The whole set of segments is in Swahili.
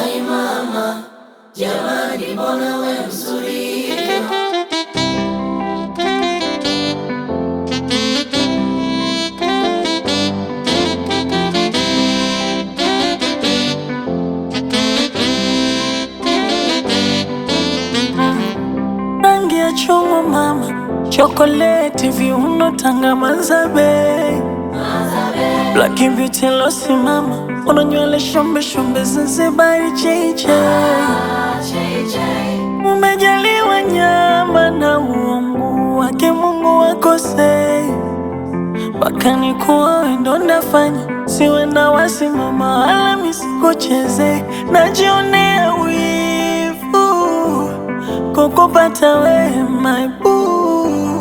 Hai mama, jamani, mbona we mzuri hivyo? rangi ya chungwa mama, chokoleti, viuno, tanga, mazabe, black beauty losi mama, una nywele shombe shombe, Zanzibari cheche, umejaliwa nyama na uungu wake Mungu wakosei, mpaka nikuwa wendo ndafanya siwe na wasimama wala misikucheze, najionea wivu kukupata we my boo,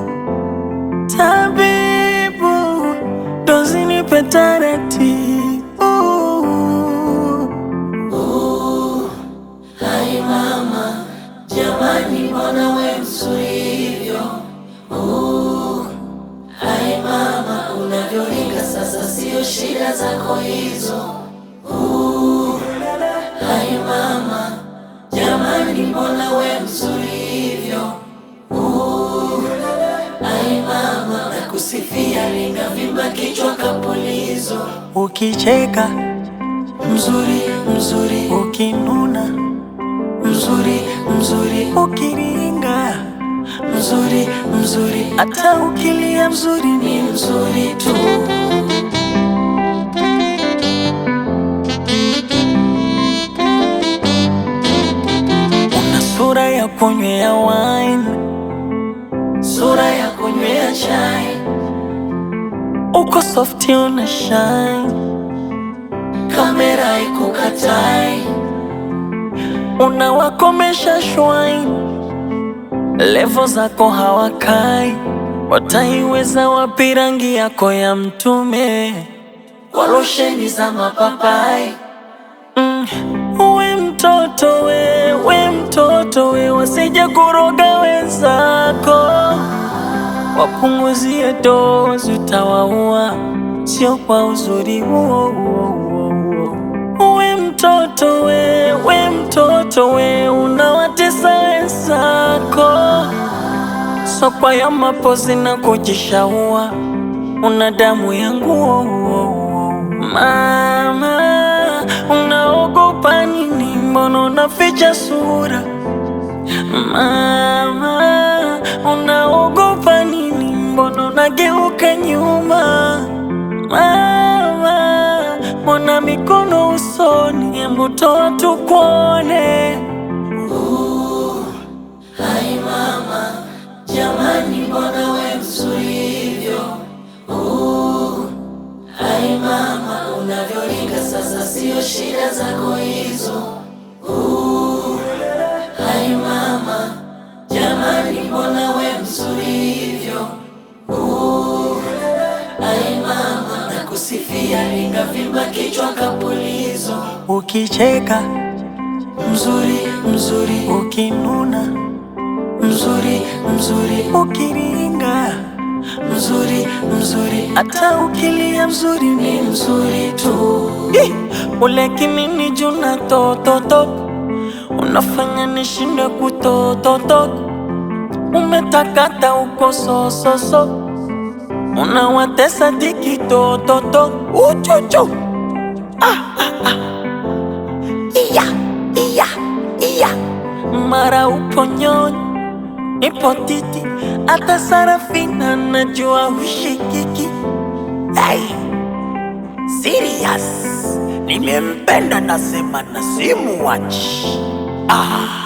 tabibu dozi nipe taratibu. Hai mama, jamani, mbona we mzuri hivyo? Uh, Hai mama, unavyoringa sasa, sio shida zako hizo. Uh, Hai mama, jamani, mbona we mzuri hivyo? Uh, Hai mama, nakusifia, linavimba kichwa kapulizo. Ukicheka Mzuri, mzuri, ukinuna mzuri, mzuri, ukiringa mzuri, mzuri, hata ukilia mzuri ni ni mzuri tu. una sura ya kunywea wine, Sura ya kunywea chai, uko softi una shine, kamera ikukatai, unawakomesha shwine, levo zako hawakai, wataiweza wapi rangi yako ya mtume? kwa losheni za mapapai. Mm, we mtoto we, we mtoto we, wasije kuroga wenzako, wapunguzie dozi, utawaua, sio kwa uzuri huo huo huo huo. We mtoto we, we mtoto we, unawatesa wenzako, sokwa ya mapozi na kujishaua, una damu ya nguo Mama, unaogopa nini? Mbona unaficha sura? Mama, unaogopa nini? Mbona unageuka nyuma? Mama, mbona mikono usoni? Hebu toa tukuone. Hai mama, jamani, mbona we mzuri hivyo? Uh, Hai mama, unavyoringa sasa, sio shida zako hizo. Uh, Hai mama, jamani, mbona we mzuri hivyo? Uh, Hai mama, nakusifia, lingavimba kichwa kapulizo. Ukicheka Mzuri, mzuri, ukinuna, mzuri, mzuri, ukiringa, mzuri, mzuri, hata ukilia mzuri ni ni mzuri tu. Ih, ule kimini juna tototo unafanya nishinde kutototo umetakata uko sososo unawatesa diki tototo uchuchu ah, ah, ah. Iya, iya, iya. mara upo nyonyi nipo titi hata Sarafina najua hushikiki hey. Serious, nimempenda nasema na simuwachi. Ah.